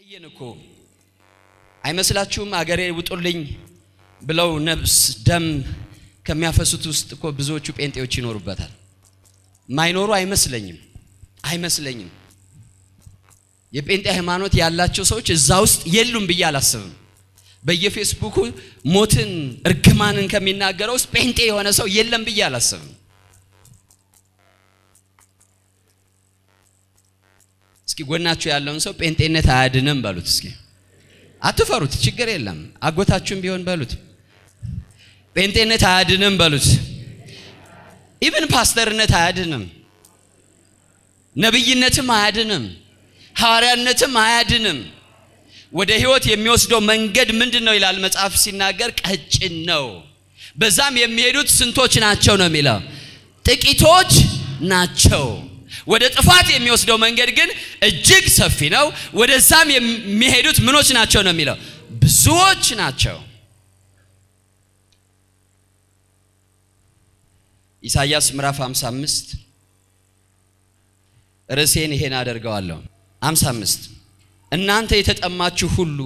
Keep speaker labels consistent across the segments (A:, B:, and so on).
A: አየን እኮ አይመስላችሁም? አገሬ ውጡልኝ ብለው ነፍስ ደም ከሚያፈሱት ውስጥ እኮ ብዙዎቹ ጴንጤዎች ይኖሩበታል። ማይኖሩ አይመስለኝም አይመስለኝም። የጴንጤ ሃይማኖት ያላቸው ሰዎች እዛ ውስጥ የሉም ብዬ አላስብም። በየፌስቡኩ ሞትን እርግማንን ከሚናገረው ውስጥ ጴንጤ የሆነ ሰው የለም ብዬ አላስብም። እስኪ ጎናችሁ ያለውን ሰው ጴንጤነት አያድንም በሉት። እስኪ አትፈሩት፣ ችግር የለም። አጎታችሁም ቢሆን በሉት ጴንጤነት አያድንም በሉት። ኢቭን ፓስተርነት አያድንም፣ ነብይነትም አያድንም፣ ሐዋርያነትም አያድንም። ወደ ህይወት የሚወስደው መንገድ ምንድን ነው ይላል መጽሐፍ ሲናገር፣ ቀጭን ነው። በዛም የሚሄዱት ስንቶች ናቸው ነው የሚለው፣ ጥቂቶች ናቸው። ወደ ጥፋት የሚወስደው መንገድ ግን እጅግ ሰፊ ነው። ወደዛም የሚሄዱት ምኖች ናቸው ነው የሚለው፣ ብዙዎች ናቸው። ኢሳይያስ ምዕራፍ 55 ርዕሴን ይሄን አደርገዋለሁ። 55 እናንተ የተጠማችሁ ሁሉ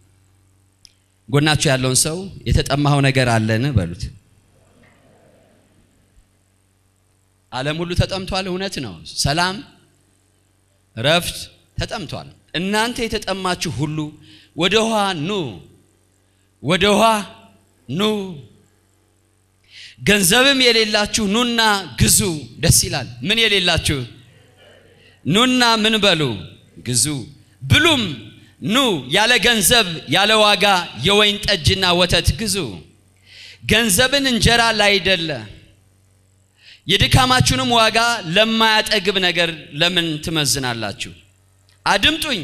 A: ጎናችሁ ያለውን ሰው የተጠማኸው ነገር አለን በሉት። ዓለም ሁሉ ተጠምቷል። እውነት ነው። ሰላም፣ ረፍት ተጠምቷል። እናንተ የተጠማችሁ ሁሉ ወደ ውሃ ኑ፣ ወደ ውሃ ኑ። ገንዘብም የሌላችሁ ኑና ግዙ። ደስ ይላል። ምን የሌላችሁ ኑና ምን በሉ ግዙ፣ ብሉም ኑ ያለ ገንዘብ ያለ ዋጋ የወይን ጠጅና ወተት ግዙ። ገንዘብን እንጀራ ላይደለ የድካማችሁንም ዋጋ ለማያጠግብ ነገር ለምን ትመዝናላችሁ? አድምጡኝ።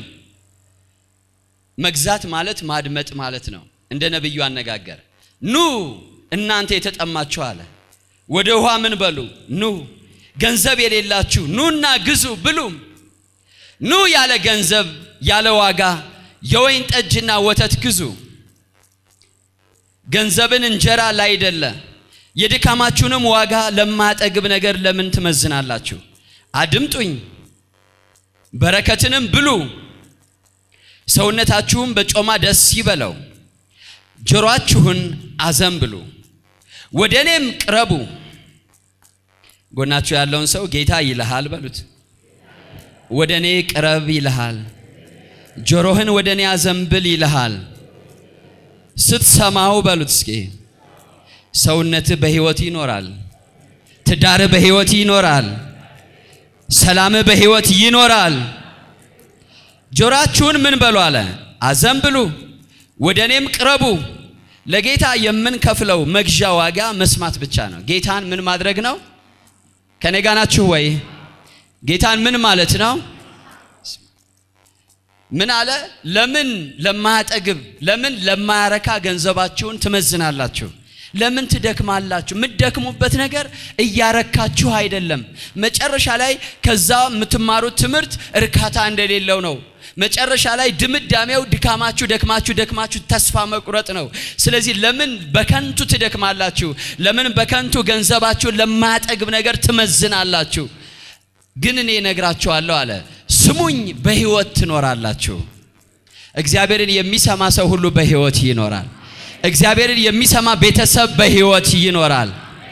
A: መግዛት ማለት ማድመጥ ማለት ነው። እንደ ነቢዩ አነጋገር ኑ እናንተ የተጠማችሁ አለ። ወደ ውሃ ምን በሉ ኑ። ገንዘብ የሌላችሁ ኑና ግዙ ብሉም። ኑ ያለ ገንዘብ ያለ ዋጋ የወይን ጠጅና ወተት ግዙ። ገንዘብን እንጀራ ላይደለ የድካማችሁንም ዋጋ ለማያጠግብ ነገር ለምን ትመዝናላችሁ? አድምጡኝ፣ በረከትንም ብሉ፣ ሰውነታችሁም በጮማ ደስ ይበለው። ጆሮአችሁን አዘንብሉ፣ ወደ እኔም ቅረቡ። ጎናችሁ ያለውን ሰው ጌታ ይልሃል በሉት። ወደ እኔ ቅረብ ይልሃል። ጆሮህን ወደ እኔ አዘንብል ይልሃል። ስትሰማው በሉት እስኪ ሰውነትህ በሕይወት ይኖራል። ትዳርህ በሕይወት ይኖራል። ሰላምህ በሕይወት ይኖራል። ጆሮአችሁን ምን በሉ አለ አዘንብሉ፣ ወደ እኔም ቅረቡ። ለጌታ የምንከፍለው መግዣ ዋጋ መስማት ብቻ ነው። ጌታን ምን ማድረግ ነው? ከኔ ጋ ናችሁ ወይ? ጌታን ምን ማለት ነው? ምን አለ? ለምን ለማያጠግብ ለምን ለማያረካ ገንዘባችሁን ትመዝናላችሁ? ለምን ትደክማላችሁ? የምትደክሙበት ነገር እያረካችሁ አይደለም። መጨረሻ ላይ ከዛ የምትማሩት ትምህርት እርካታ እንደሌለው ነው። መጨረሻ ላይ ድምዳሜው ድካማችሁ ደክማችሁ ደክማችሁ ተስፋ መቁረጥ ነው። ስለዚህ ለምን በከንቱ ትደክማላችሁ? ለምን በከንቱ ገንዘባችሁን ለማያጠግብ ነገር ትመዝናላችሁ? ግን እኔ እነግራችኋለሁ አለ፣ ስሙኝ፣ በሕይወት ትኖራላችሁ። እግዚአብሔርን የሚሰማ ሰው ሁሉ በሕይወት ይኖራል። እግዚአብሔርን የሚሰማ ቤተሰብ በሕይወት ይኖራል።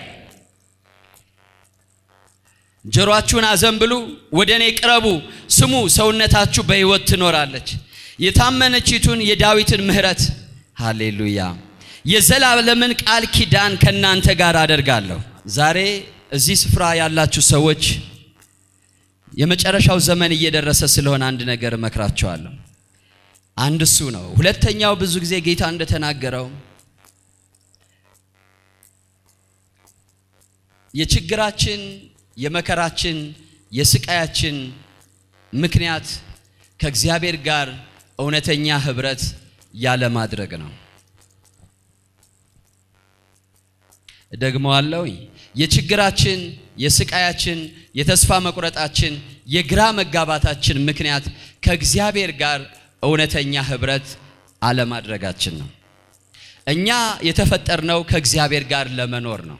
A: ጆሮአችሁን አዘንብሉ፣ ወደ እኔ ቅረቡ፣ ስሙ፣ ሰውነታችሁ በሕይወት ትኖራለች። የታመነችቱን የዳዊትን ምሕረት ሃሌሉያ፣ የዘላለምን ቃል ኪዳን ከእናንተ ጋር አደርጋለሁ። ዛሬ እዚህ ስፍራ ያላችሁ ሰዎች የመጨረሻው ዘመን እየደረሰ ስለሆነ አንድ ነገር እመክራቸዋለሁ። አንድ እሱ ነው። ሁለተኛው ብዙ ጊዜ ጌታ እንደተናገረው የችግራችን የመከራችን የስቃያችን ምክንያት ከእግዚአብሔር ጋር እውነተኛ ህብረት ያለማድረግ ነው። ደግመዋለሁ። የችግራችን የስቃያችን የተስፋ መቁረጣችን የግራ መጋባታችን ምክንያት ከእግዚአብሔር ጋር እውነተኛ ህብረት አለማድረጋችን ነው። እኛ የተፈጠርነው ከእግዚአብሔር ጋር ለመኖር ነው።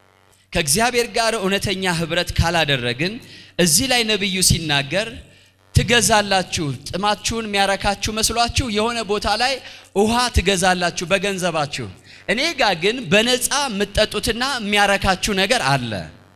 A: ከእግዚአብሔር ጋር እውነተኛ ህብረት ካላደረግን እዚህ ላይ ነቢዩ ሲናገር ትገዛላችሁ። ጥማችሁን የሚያረካችሁ መስሏችሁ የሆነ ቦታ ላይ ውሃ ትገዛላችሁ በገንዘባችሁ። እኔ ጋር ግን በነፃ የምትጠጡትና የሚያረካችሁ ነገር አለ።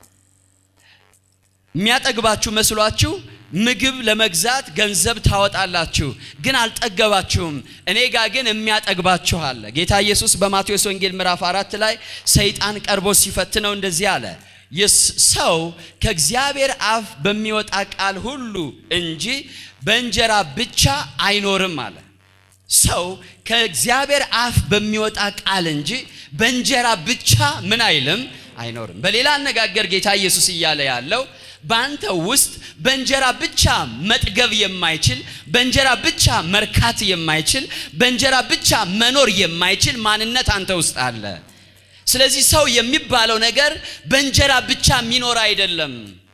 A: የሚያጠግባችሁ መስሏችሁ ምግብ ለመግዛት ገንዘብ ታወጣላችሁ፣ ግን አልጠገባችሁም። እኔ ጋር ግን የሚያጠግባችሁ አለ። ጌታ ኢየሱስ በማቴዎስ ወንጌል ምዕራፍ አራት ላይ ሰይጣን ቀርቦ ሲፈትነው እንደዚህ አለ ሰው ከእግዚአብሔር አፍ በሚወጣ ቃል ሁሉ እንጂ በእንጀራ ብቻ አይኖርም አለ። ሰው ከእግዚአብሔር አፍ በሚወጣ ቃል እንጂ በእንጀራ ብቻ ምን አይልም አይኖርም። በሌላ አነጋገር ጌታ ኢየሱስ እያለ ያለው በአንተ ውስጥ በእንጀራ ብቻ መጥገብ የማይችል በእንጀራ ብቻ መርካት የማይችል በእንጀራ ብቻ መኖር የማይችል ማንነት አንተ ውስጥ አለ። ስለዚህ ሰው የሚባለው ነገር በእንጀራ ብቻ የሚኖር አይደለም።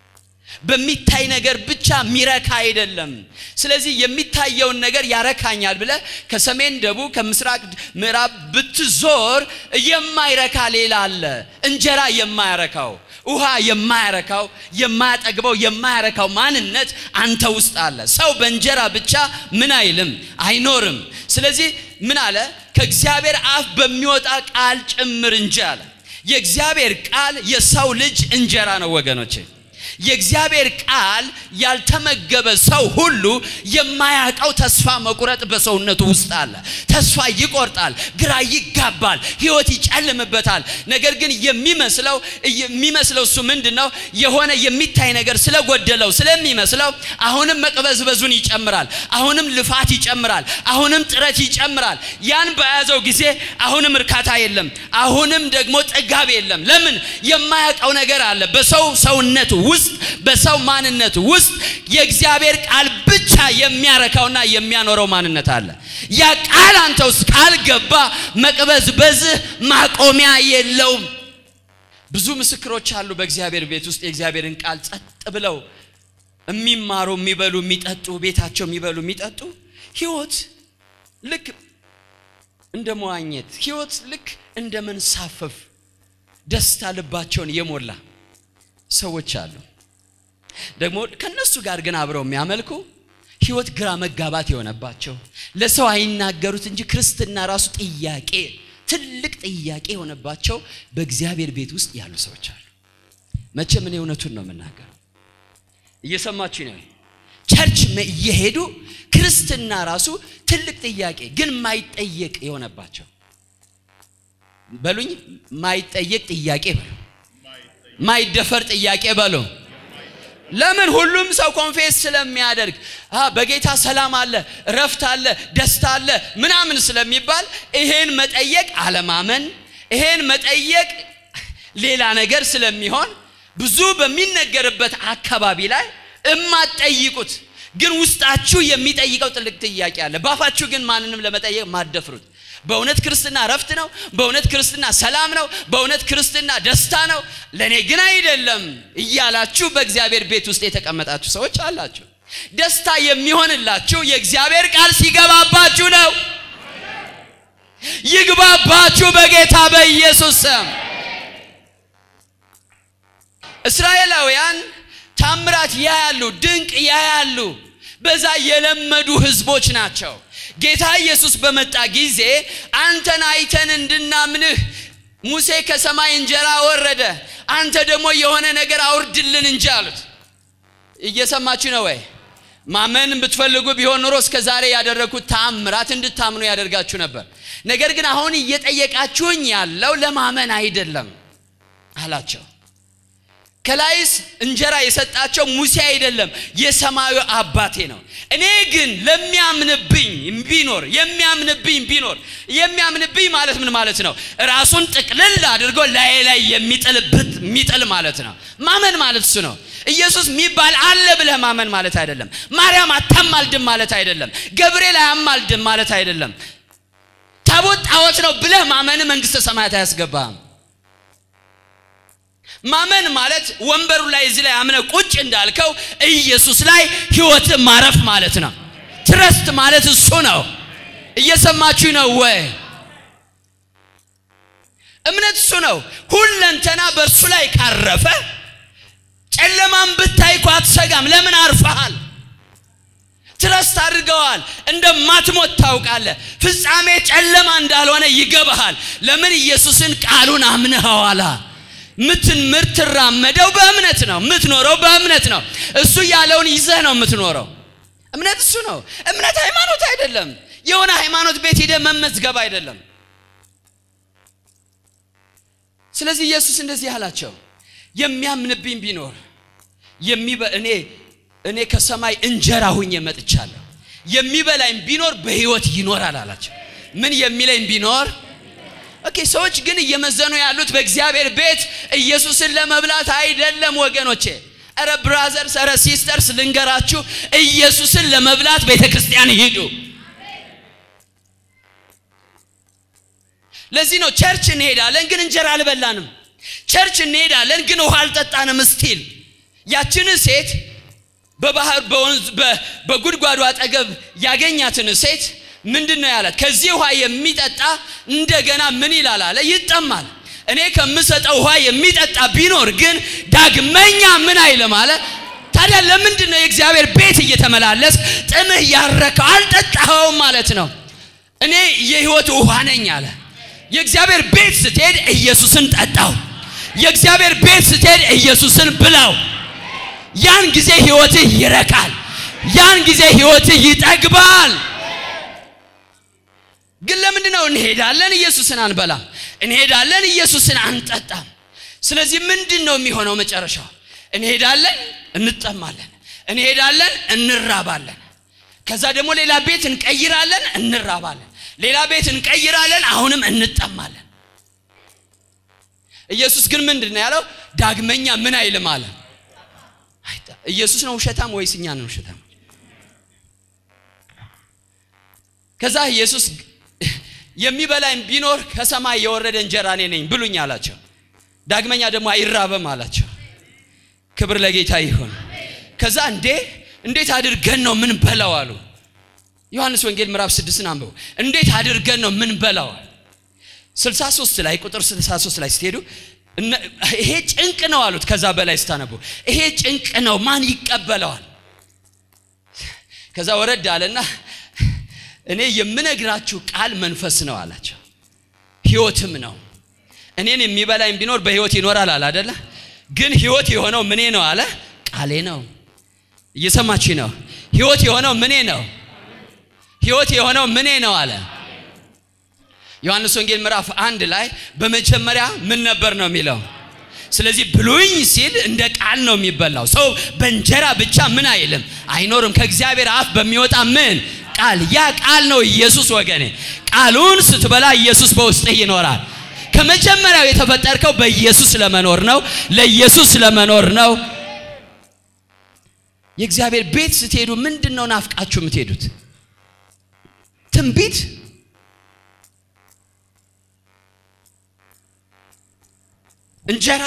A: በሚታይ ነገር ብቻ የሚረካ አይደለም። ስለዚህ የሚታየውን ነገር ያረካኛል ብለ ከሰሜን ደቡብ፣ ከምስራቅ ምዕራብ ብትዞር የማይረካ ሌላ አለ። እንጀራ የማያረካው ውሃ የማያረካው የማያጠግበው የማያረካው ማንነት አንተ ውስጥ አለ። ሰው በእንጀራ ብቻ ምን አይልም አይኖርም። ስለዚህ ምን አለ? ከእግዚአብሔር አፍ በሚወጣ ቃል ጭምር እንጂ አለ። የእግዚአብሔር ቃል የሰው ልጅ እንጀራ ነው ወገኖቼ። የእግዚአብሔር ቃል ያልተመገበ ሰው ሁሉ የማያውቀው ተስፋ መቁረጥ በሰውነቱ ውስጥ አለ። ተስፋ ይቆርጣል፣ ግራ ይጋባል፣ ህይወት ይጨልምበታል። ነገር ግን የሚመስለው የሚመስለው እሱ ምንድን ነው? የሆነ የሚታይ ነገር ስለጎደለው ስለሚመስለው አሁንም መቅበዝበዙን ይጨምራል፣ አሁንም ልፋት ይጨምራል፣ አሁንም ጥረት ይጨምራል። ያን በያዘው ጊዜ አሁንም እርካታ የለም፣ አሁንም ደግሞ ጥጋብ የለም። ለምን? የማያውቀው ነገር አለ በሰው ሰውነት ውስጥ በሰው ማንነት ውስጥ የእግዚአብሔር ቃል ብቻ የሚያረካውና የሚያኖረው ማንነት አለ። ያ ቃል አንተ ውስጥ ካልገባ መቅበዝበዝህ ማቆሚያ የለውም። ብዙ ምስክሮች አሉ በእግዚአብሔር ቤት ውስጥ የእግዚአብሔርን ቃል ጸጥ ብለው የሚማሩ የሚበሉ፣ የሚጠጡ ቤታቸው የሚበሉ የሚጠጡ ህይወት ልክ እንደ መዋኘት ህይወት ልክ እንደ መንሳፈፍ ደስታ ልባቸውን የሞላ ሰዎች አሉ። ደግሞ ከነሱ ጋር ግን አብረው የሚያመልኩ ህይወት ግራ መጋባት የሆነባቸው ለሰው አይናገሩት እንጂ ክርስትና ራሱ ጥያቄ ትልቅ ጥያቄ የሆነባቸው በእግዚአብሔር ቤት ውስጥ ያሉ ሰዎች አሉ። መቼም እኔ እውነቱን ነው የምናገረው። እየሰማችሁ ነው። ቸርች እየሄዱ ክርስትና ራሱ ትልቅ ጥያቄ ግን ማይጠየቅ የሆነባቸው በሉኝ፣ ማይጠየቅ ጥያቄ በሉ ማይደፈር ጥያቄ በሉ። ለምን ሁሉም ሰው ኮንፌስ ስለሚያደርግ በጌታ ሰላም አለ፣ እረፍት አለ፣ ደስታ አለ ምናምን ስለሚባል ይሄን መጠየቅ አለማመን፣ ይሄን መጠየቅ ሌላ ነገር ስለሚሆን ብዙ በሚነገርበት አካባቢ ላይ እማትጠይቁት ግን ውስጣችሁ የሚጠይቀው ጥልቅ ጥያቄ አለ። ባፋችሁ ግን ማንንም ለመጠየቅ ማደፍሩት በእውነት ክርስትና ረፍት ነው። በእውነት ክርስትና ሰላም ነው። በእውነት ክርስትና ደስታ ነው። ለእኔ ግን አይደለም እያላችሁ በእግዚአብሔር ቤት ውስጥ የተቀመጣችሁ ሰዎች አላችሁ። ደስታ የሚሆንላችሁ የእግዚአብሔር ቃል ሲገባባችሁ ነው። ይግባባችሁ በጌታ በኢየሱስ ስም። እስራኤላውያን ታምራት ያያሉ፣ ድንቅ ያያሉ። በዛ የለመዱ ህዝቦች ናቸው። ጌታ ኢየሱስ በመጣ ጊዜ አንተን አይተን እንድናምንህ ሙሴ ከሰማይ እንጀራ ወረደ፣ አንተ ደግሞ የሆነ ነገር አውርድልን እንጂ አሉት። እየሰማችሁ ነው ወይ? ማመን ብትፈልጉ ቢሆን ኑሮ እስከ ዛሬ ያደረግኩት ተአምራት እንድታምኑ ያደርጋችሁ ነበር። ነገር ግን አሁን እየጠየቃችሁኝ ያለው ለማመን አይደለም አላቸው። ከላይስ እንጀራ የሰጣቸው ሙሴ አይደለም የሰማዩ አባቴ ነው። እኔ ግን ለሚያምንብኝ ቢኖር የሚያምንብኝ ቢኖር የሚያምንብኝ ማለት ምን ማለት ነው? ራሱን ጥቅልል አድርጎ ላይ ላይ የሚጥልበት የሚጥል ማለት ነው። ማመን ማለት እሱ ነው። ኢየሱስ የሚባል አለ ብለህ ማመን ማለት አይደለም። ማርያም አታማልድም ማለት አይደለም። ገብርኤል አያማልድም ማለት አይደለም። ታቦት ጣዖት ነው ብለህ ማመን መንግስተ ሰማያት አያስገባም። ማመን ማለት ወንበሩ ላይ እዚህ ላይ አምነ ቁጭ እንዳልከው ኢየሱስ ላይ ህይወት ማረፍ ማለት ነው። ትረስት ማለት እሱ ነው። እየሰማችሁ ነው ወይ? እምነት እሱ ነው። ሁለንተና በእርሱ ላይ ካረፈ ጨለማን ብታይ እኮ አትሰጋም። ለምን አርፈሃል? ትረስት አድርገዋል። እንደማትሞት ታውቃለህ። ፍጻሜ ጨለማ እንዳልሆነ ይገባሃል። ለምን ኢየሱስን ቃሉን አምነኸዋላ። ምትን ምትራመደው በእምነት ነው። ምትኖረው በእምነት ነው። እሱ ያለውን ይዘህ ነው የምትኖረው። እምነት እሱ ነው። እምነት ሃይማኖት አይደለም። የሆነ ሃይማኖት ቤት ሄደ መመዝገብ አይደለም። ስለዚህ ኢየሱስ እንደዚህ አላቸው፣ የሚያምንብኝ ቢኖር የሚበ እኔ እኔ ከሰማይ እንጀራ ሁኜ መጥቻለሁ፣ የሚበላኝ ቢኖር በሕይወት ይኖራል አላቸው። ምን የሚለኝ ቢኖር ኦኬ። ሰዎች ግን እየመዘኑ ያሉት በእግዚአብሔር ቤት ኢየሱስን ለመብላት አይደለም ወገኖቼ። ኧረ ብራዘርስ፣ ኧረ ሲስተርስ ልንገራችሁ፣ ኢየሱስን ለመብላት ቤተ ክርስቲያን ሂዱ። ለዚህ ነው ቸርች እንሄዳለን ግን እንጀራ አልበላንም። ቸርች እንሄዳለን ግን ውሃ አልጠጣንም። ስቲል ያችን ሴት በባህር በወንዝ በጉድጓዱ አጠገብ ያገኛትን ሴት ምንድን ነው ያላት? ከዚህ ውሃ የሚጠጣ እንደገና ምን ይላል አለ ይጠማል። እኔ ከምሰጠው ውሃ የሚጠጣ ቢኖር ግን ዳግመኛ ምን አይልም አለ። ታዲያ ለምንድን ነው የእግዚአብሔር ቤት እየተመላለስ ጥምህ ያረከው? አልጠጣኸውም ማለት ነው። እኔ የህይወት ውሃ ነኝ አለ። የእግዚአብሔር ቤት ስትሄድ ኢየሱስን ጠጣው። የእግዚአብሔር ቤት ስትሄድ ኢየሱስን ብላው። ያን ጊዜ ህይወትህ ይረካል። ያን ጊዜ ህይወትህ ይጠግባል። ግን ለምንድን ነው እንሄዳለን ኢየሱስን አንበላም? እንሄዳለን ኢየሱስን አንጠጣም። ስለዚህ ምንድን ነው የሚሆነው መጨረሻው? እንሄዳለን እንጠማለን፣ እንሄዳለን እንራባለን። ከዛ ደግሞ ሌላ ቤት እንቀይራለን፣ እንራባለን ሌላ ቤት እንቀይራለን፣ አሁንም እንጠማለን። ኢየሱስ ግን ምንድን ነው ያለው? ዳግመኛ ምን አይልም አለ። ኢየሱስ ነው ውሸታም ወይስ እኛ ነው ውሸታም? ከዛ ኢየሱስ የሚበላኝ ቢኖር ከሰማይ የወረደ እንጀራ እኔ ነኝ ብሉኝ አላቸው። ዳግመኛ ደግሞ አይራበም አላቸው። ክብር ለጌታ ይሁን። ከዛ እንዴ እንዴት አድርገን ነው ምን በላው አሉ። ዮሐንስ ወንጌል ምዕራፍ ስድስትን አንብቡ። እንዴት አድርገን ነው ምን በላው? 63 ላይ ቁጥር 63 ላይ ስትሄዱ ይሄ ጭንቅ ነው አሉት። ከዛ በላይ ስታነቡ ይሄ ጭንቅ ነው ማን ይቀበለዋል? ከዛ ወረድ አለና እኔ የምነግራችሁ ቃል መንፈስ ነው አላቸው፣ ህይወትም ነው። እኔን የሚበላኝ ቢኖር በህይወት ይኖራል አለ አደለ? ግን ህይወት የሆነው ምኔ ነው አለ? ቃሌ ነው። እየሰማች ነው። ህይወት የሆነው ምኔ ነው ህይወት የሆነው ምኔ ነው አለ። ዮሐንስ ወንጌል ምዕራፍ አንድ ላይ በመጀመሪያ ምን ነበር ነው የሚለው። ስለዚህ ብሉኝ ሲል እንደ ቃል ነው የሚበላው። ሰው በእንጀራ ብቻ ምን አይልም አይኖርም፣ ከእግዚአብሔር አፍ በሚወጣ ምን ቃል። ያ ቃል ነው ኢየሱስ ወገኔ። ቃሉን ስትበላ ኢየሱስ በውስጥህ ይኖራል። ከመጀመሪያው የተፈጠርከው በኢየሱስ ለመኖር ነው፣ ለኢየሱስ ለመኖር ነው። የእግዚአብሔር ቤት ስትሄዱ ምንድን ነው ናፍቃችሁ የምትሄዱት? ትንቢት እንጀራ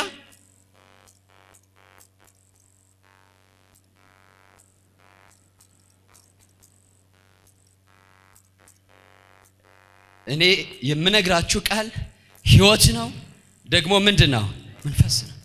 A: እኔ የምነግራችሁ ቃል ህይወት ነው ደግሞ ምንድን ነው መንፈስ ነው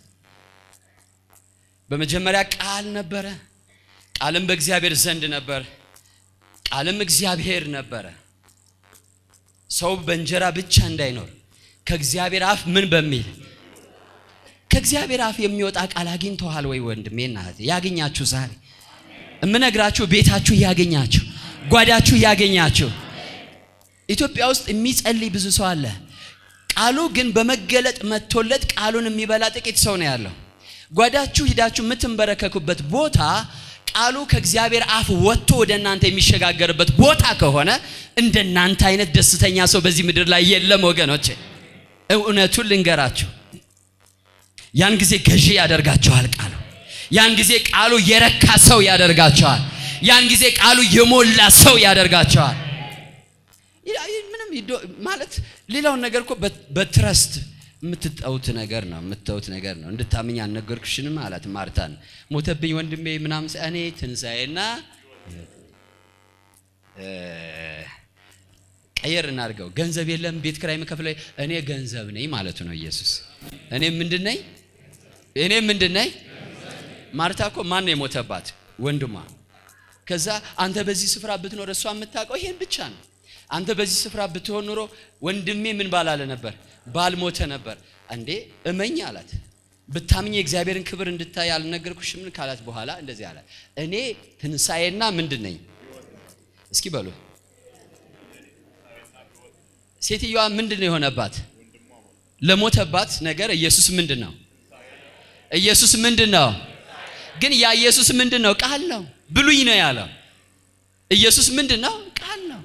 A: በመጀመሪያ ቃል ነበረ ቃልም በእግዚአብሔር ዘንድ ነበር ቃልም እግዚአብሔር ነበረ ሰው በእንጀራ ብቻ እንዳይኖር ከእግዚአብሔር አፍ ምን በሚል ከእግዚአብሔር አፍ የሚወጣ ቃል አግኝተዋል ወይ ወንድሜ እና እህቴ? ያገኛችሁ ዛሬ እምነግራችሁ ቤታችሁ ያገኛችሁ ጓዳችሁ ያገኛችሁ ኢትዮጵያ ውስጥ የሚጸልይ ብዙ ሰው አለ ቃሉ ግን በመገለጥ መጥቶለት ቃሉን የሚበላ ጥቂት ሰው ነው ያለው ጓዳችሁ ሂዳችሁ የምትንበረከኩበት ቦታ ቃሉ ከእግዚአብሔር አፍ ወጥቶ ወደ እናንተ የሚሸጋገርበት ቦታ ከሆነ እንደ እናንተ አይነት ደስተኛ ሰው በዚህ ምድር ላይ የለም ወገኖቼ እውነቱን ልንገራችሁ ያን ጊዜ ገዢ ያደርጋቸዋል ቃሉ ያን ጊዜ ቃሉ የረካ ሰው ያደርጋቸዋል ያን ጊዜ ቃሉ የሞላ ሰው ያደርጋቸዋል ምንም ማለት ሌላውን ነገር እኮ በትረስት የምትጠውት ነገር ነው የምትተውት ነገር ነው እንድታምኝ አልነገርኩሽንም አላት ማርታን ሞተብኝ ወንድሜ ምናምን እኔ ትንሣኤና ቀየር እናድርገው ገንዘብ የለም ቤት ክራይ የምከፍለው እኔ ገንዘብ ነኝ ማለቱ ነው ኢየሱስ እኔ ምንድን ነኝ እኔ ምንድን ነኝ ማርታ እኮ ማን ነው የሞተባት ወንድሟ ከዛ አንተ በዚህ ስፍራ ብትኖር እሷ የምታውቀው ይሄን ብቻ ነው። አንተ በዚህ ስፍራ ብትሆን ኑሮ ወንድሜ ምን ባላለ ነበር? ባልሞተ ነበር። እንዴ እመኝ አላት። ብታምኝ የእግዚአብሔርን ክብር እንድታይ አልነገርኩሽም? ምን ካላት በኋላ እንደዚህ አላት፣ እኔ ትንሣኤና ምንድን ነኝ? እስኪ በሉ። ሴትዮዋ ምንድን ነው የሆነባት? ለሞተባት ነገር ኢየሱስ ምንድን ነው? ኢየሱስ ምንድን ነው? ግን ያ ኢየሱስ ምንድን ነው? ቃል ነው። ብሉይ ነው ያለው። ኢየሱስ ምንድን ነው? ቃል ነው።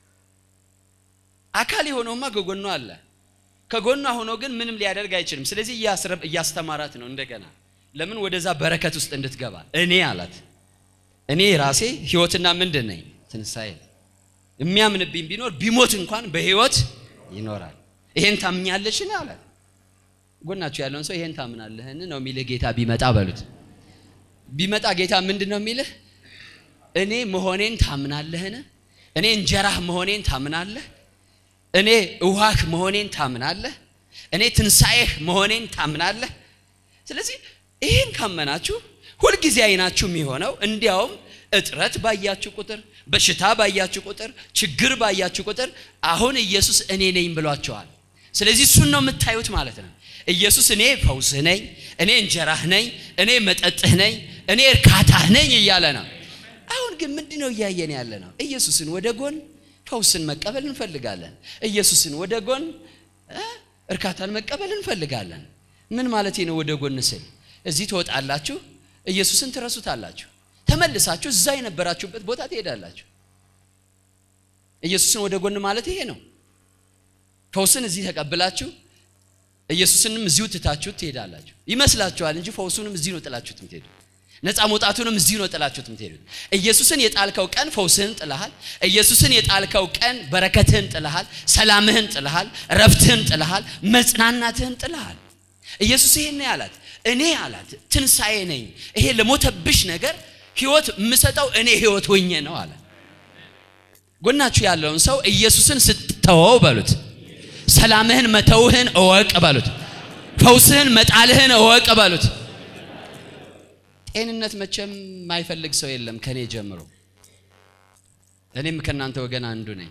A: አካል የሆነውማ ከጎኗ አለ። ከጎኗ ሆኖ ግን ምንም ሊያደርግ አይችልም። ስለዚህ እያስተማራት ነው እንደገና። ለምን ወደዛ በረከት ውስጥ እንድትገባ እኔ አላት። እኔ ራሴ ሕይወትና ምንድን ነኝ? ትንሣኤ። የሚያምንብኝ ቢኖር ቢሞት እንኳን በሕይወት ይኖራል። ይሄን ታምኛለሽን? አላት። ጎናችሁ ያለውን ሰው ይሄን ታምናለህን ነው የሚልህ ጌታ ቢመጣ በሉት። ቢመጣ ጌታ ምንድን ነው የሚልህ? እኔ መሆኔን ታምናለህን? እኔ እንጀራህ መሆኔን ታምናለህ? እኔ ውሃህ መሆኔን ታምናለህ? እኔ ትንሣኤህ መሆኔን ታምናለህ? ስለዚህ ይህን ካመናችሁ ሁልጊዜ አይናችሁ የሚሆነው እንዲያውም እጥረት ባያችሁ ቁጥር፣ በሽታ ባያችሁ ቁጥር፣ ችግር ባያችሁ ቁጥር አሁን ኢየሱስ እኔ ነኝ ብሏቸዋል። ስለዚህ እሱን ነው የምታዩት ማለት ነው። ኢየሱስ እኔ ፈውስህ ነኝ፣ እኔ እንጀራህ ነኝ፣ እኔ መጠጥህ ነኝ፣ እኔ እርካታህ ነኝ እያለ ነው። አሁን ግን ምንድን ነው እያየን ያለ ነው? ኢየሱስን ወደ ጎን ፈውስን መቀበል እንፈልጋለን። ኢየሱስን ወደ ጎን እርካታን መቀበል እንፈልጋለን። ምን ማለት ነው? ወደ ጎን ስል እዚህ ትወጣላችሁ፣ ኢየሱስን ትረሱታላችሁ፣ ተመልሳችሁ እዛ የነበራችሁበት ቦታ ትሄዳላችሁ። ኢየሱስን ወደ ጎን ማለት ይሄ ነው። ፈውስን እዚህ ተቀብላችሁ ኢየሱስንም እዚሁ ትታችሁ ትሄዳላችሁ። ይመስላችኋል እንጂ ፈውሱንም እዚህ ነው ጥላችሁት የምትሄዱ። ነፃ መውጣቱንም እዚሁ ነው ጥላችሁት የምትሄዱት። ኢየሱስን የጣልከው ቀን ፈውስህን ጥለሃል። ኢየሱስን የጣልከው ቀን በረከትህን ጥለሃል፣ ሰላምህን ጥለሃል፣ ረፍትህን ጥለሃል፣ መጽናናትህን ጥለሃል። ኢየሱስ ይሄን ያላት እኔ አላት ትንሣኤ ነኝ። ይሄ ለሞተብሽ ነገር ህይወት የምሰጠው እኔ ህይወት ሆኜ ነው አለ። ጎናችሁ ያለውን ሰው ኢየሱስን ስትተወው በሉት፣ ሰላምህን መተውህን እወቅ በሉት፣ ፈውስህን መጣልህን እወቅ በሉት። ጤንነት መቼም የማይፈልግ ሰው የለም ከኔ ጀምሮ። እኔም ከእናንተ ወገን አንዱ ነኝ።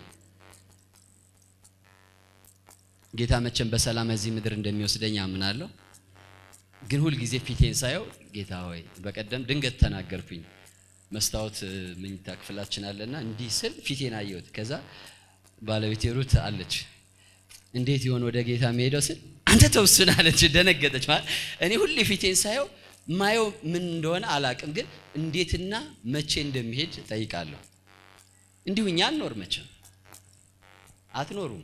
A: ጌታ መቼም በሰላም እዚህ ምድር እንደሚወስደኝ አምናለሁ። ግን ሁልጊዜ ፊቴን ሳየው ጌታ ሆይ፣ በቀደም ድንገት ተናገርኩኝ። መስታወት መኝታ ክፍላችን አለና እንዲህ ስል ፊቴን አየሁት። ከዛ ባለቤቴ ሩት አለች፣ እንዴት ይሆን ወደ ጌታ የሚሄደው ስል አንተ ተውስን አለች። ደነገጠች። ማለት እኔ ሁሌ ፊቴን ሳየው ማየው ምን እንደሆነ አላቅም፣ ግን እንዴትና መቼ እንደሚሄድ ጠይቃለሁ። እንዲሁ እኛ አንኖር መቼም አትኖሩም።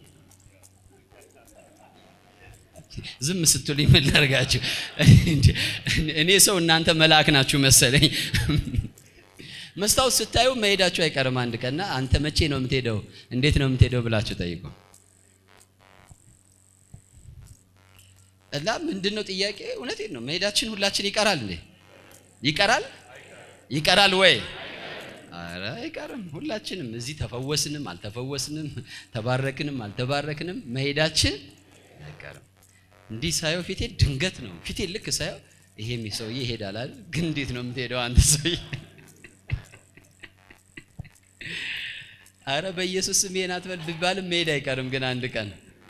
A: ዝም ስትሉኝ ምን ላድርጋችሁ? እኔ ሰው እናንተ መልአክ ናችሁ መሰለኝ። መስታወት ስታዩ መሄዳችሁ አይቀርም አንድ ቀንና አንተ መቼ ነው የምትሄደው? እንዴት ነው የምትሄደው ብላችሁ ጠይቁ። እና ምንድን ነው ጥያቄ? እውነቴን ነው። መሄዳችን ሁላችን ይቀራል እንዴ? ይቀራል ይቀራል ወይ? አረ አይቀርም። ሁላችንም እዚህ ተፈወስንም አልተፈወስንም፣ ተባረክንም አልተባረክንም መሄዳችን አይቀርም። እንዲህ ሳየው ፊቴ ድንገት ነው ፊቴ ልክ ሳየው ይሄም ሰውዬ ይሄዳል አይደል? ግን እንዴት ነው የምትሄደው አንተ ሰውዬ? አረ በኢየሱስ ስም ይሄን አትበል ቢባልም መሄድ አይቀርም። ግን አንድ ቀን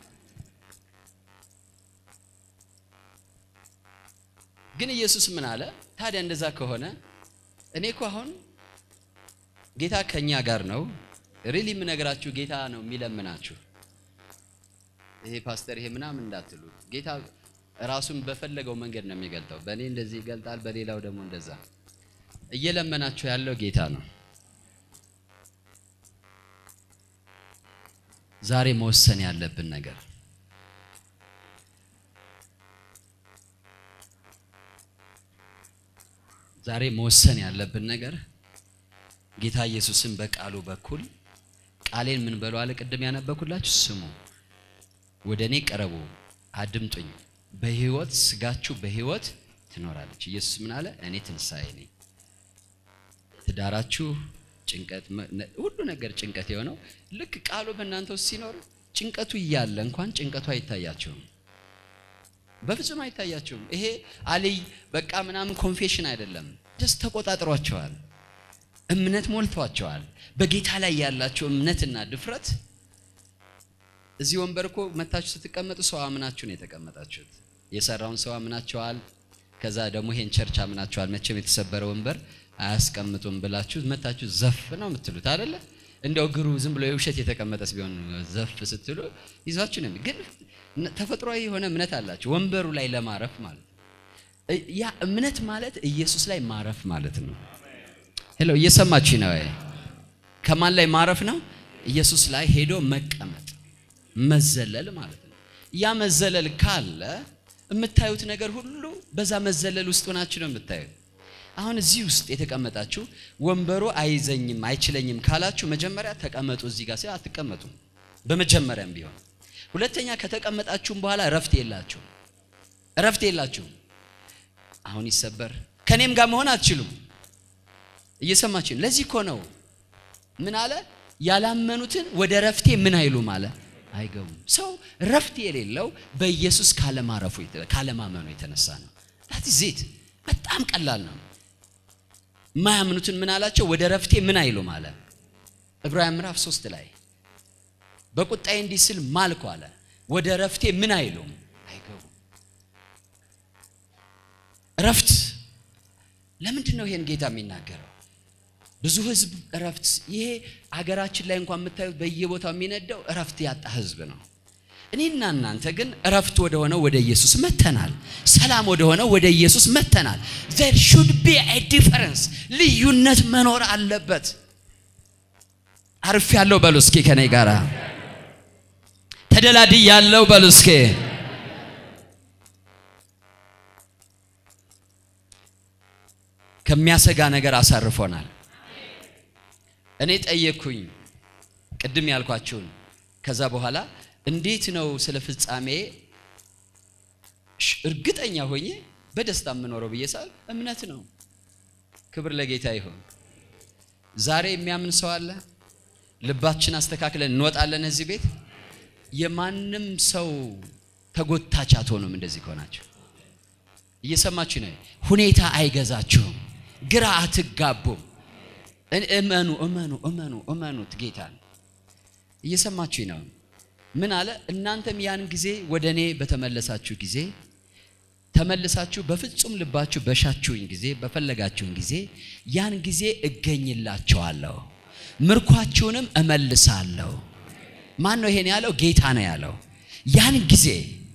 A: ግን ኢየሱስ ምን አለ ታዲያ? እንደዛ ከሆነ እኔ እኮ አሁን ጌታ ከኛ ጋር ነው። ሪሊ የምነግራችሁ ጌታ ነው የሚለምናችሁ። ይሄ ፓስተር ይሄ ምናምን እንዳትሉ። ጌታ ራሱን በፈለገው መንገድ ነው የሚገልጠው። በእኔ እንደዚህ ይገልጣል፣ በሌላው ደግሞ እንደዛ። እየለመናችሁ ያለው ጌታ ነው። ዛሬ መወሰን ያለብን ነገር ዛሬ መወሰን ያለብን ነገር ጌታ ኢየሱስን በቃሉ በኩል ቃሌን ምን በለው አለ። ቅድም ያነበኩላችሁ ስሙ፣ ወደ እኔ ቀረቡ፣ አድምጡኝ፣ በህይወት ስጋችሁ በህይወት ትኖራለች። ኢየሱስ ምን አለ? እኔ ትንሣኤ ነኝ። ትዳራችሁ ጭንቀት፣ ሁሉ ነገር ጭንቀት የሆነው ልክ ቃሉ በእናንተ ውስጥ ሲኖር ጭንቀቱ እያለ እንኳን ጭንቀቱ አይታያችሁም። በፍጹም አይታያችሁም። ይሄ አልይ በቃ ምናምን ኮንፌሽን አይደለም። ደስ ተቆጣጥሯቸዋል። እምነት ሞልቷቸዋል። በጌታ ላይ ያላቸው እምነትና ድፍረት እዚህ ወንበር እኮ መታችሁ ስትቀመጡ ሰው አምናችሁ ነው የተቀመጣችሁት። የሰራውን ሰው አምናችኋል። ከዛ ደግሞ ይሄን ቸርች አምናችኋል። መቼም የተሰበረ ወንበር አያስቀምጡም ብላችሁ መታችሁ ዘፍ ነው የምትሉት አይደለ? እንደው እግሩ ዝም ብሎ የውሸት የተቀመጠስ ቢሆን ዘፍ ስትሉ ይዟችሁ ነው። ግን ተፈጥሯዊ የሆነ እምነት አላችሁ ወንበሩ ላይ ለማረፍ ማለት ያ እምነት ማለት ኢየሱስ ላይ ማረፍ ማለት ነው። ሄሎ እየሰማችሁ ነው? ከማን ላይ ማረፍ ነው? ኢየሱስ ላይ ሄዶ መቀመጥ መዘለል ማለት ነው። ያ መዘለል ካለ የምታዩት ነገር ሁሉ በዛ መዘለል ውስጥ ሆናችሁ ነው የምታዩት። አሁን እዚህ ውስጥ የተቀመጣችሁ ወንበሩ አይዘኝም አይችለኝም ካላችሁ መጀመሪያ ተቀመጡ። እዚህ ጋር ሲል አትቀመጡም፣ በመጀመሪያም ቢሆን ሁለተኛ ከተቀመጣችሁም በኋላ እረፍት የላችሁም፣ እረፍት የላችሁም። አሁን ይሰበር ከኔም ጋር መሆን አትችሉም። እየሰማችን ለዚህ እኮ ነው ምን አለ ያላመኑትን ወደ ረፍቴ ምን አይሉም አለ አይገቡም። ሰው ረፍት የሌለው በኢየሱስ ካለማረፉ ካለማመኑ የተነሳ ነው። ዳት ዜት በጣም ቀላል ነው። የማያምኑትን ምን አላቸው? ወደ ረፍቴ ምን አይሉም አለ። ዕብራውያን ምዕራፍ ሶስት ላይ በቁጣዬ እንዲህ ስል ማልኩ አለ። ወደ ረፍቴ ምን አይሉም አይገቡም። ረፍት ለምንድን ነው ይሄን ጌታ የሚናገረው? ብዙ ህዝብ እረፍት ይሄ አገራችን ላይ እንኳን የምታዩት በየቦታው የሚነደው እረፍት ያጣ ህዝብ ነው። እኔና እናንተ ግን እረፍት ወደ ሆነው ወደ ኢየሱስ መተናል። ሰላም ወደ ሆነው ወደ ኢየሱስ መተናል። there should be a difference ልዩነት መኖር አለበት። አርፍ ያለው በሉ እስኪ ከኔ ጋራ ተደላድይ ያለው በሉ እስኪ ከሚያሰጋ ነገር አሳርፎናል። እኔ ጠየቅኩኝ ቅድም ያልኳችሁን። ከዛ በኋላ እንዴት ነው ስለ ፍጻሜ እርግጠኛ ሆኜ በደስታ የምኖረው ብዬ ሳል እምነት ነው። ክብር ለጌታ ይሁን። ዛሬ የሚያምን ሰው አለ? ልባችን አስተካክለን እንወጣለን እዚህ ቤት። የማንም ሰው ተጎታች አትሆኑም። እንደዚህ ከሆናችሁ እየሰማችሁ ነው። ሁኔታ አይገዛችሁም። ግራ አትጋቡም። እመኑ እመኑ እመኑ እመኑት ጌታን። እየሰማችሁ ነው። ምን አለ? እናንተም ያን ጊዜ ወደ እኔ በተመለሳችሁ ጊዜ ተመልሳችሁ በፍጹም ልባችሁ በሻችሁኝ ጊዜ በፈለጋችሁኝ ጊዜ ያን ጊዜ እገኝላችኋለሁ፣ ምርኳችሁንም እመልሳለሁ። ማን ነው ይሄን ያለው? ጌታ ነው ያለው። ያን ጊዜ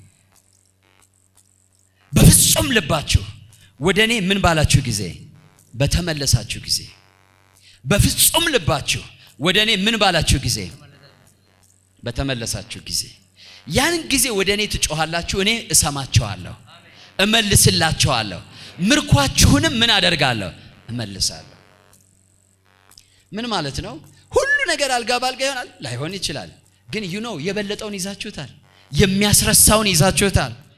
A: በፍጹም ልባችሁ ወደ እኔ ምን ባላችሁ ጊዜ በተመለሳችሁ ጊዜ በፍጹም ልባችሁ ወደ እኔ ምን ባላችሁ ጊዜ በተመለሳችሁ ጊዜ ያን ጊዜ ወደ እኔ ትጮኻላችሁ፣ እኔ እሰማችኋለሁ፣ እመልስላችኋለሁ፣ ምርኳችሁንም ምን አደርጋለሁ እመልሳለሁ። ምን ማለት ነው? ሁሉ ነገር አልጋ ባልጋ ይሆናል ላይሆን ይችላል። ግን ዩ ኖው የበለጠውን ይዛችሁታል፣ የሚያስረሳውን ይዛችሁታል።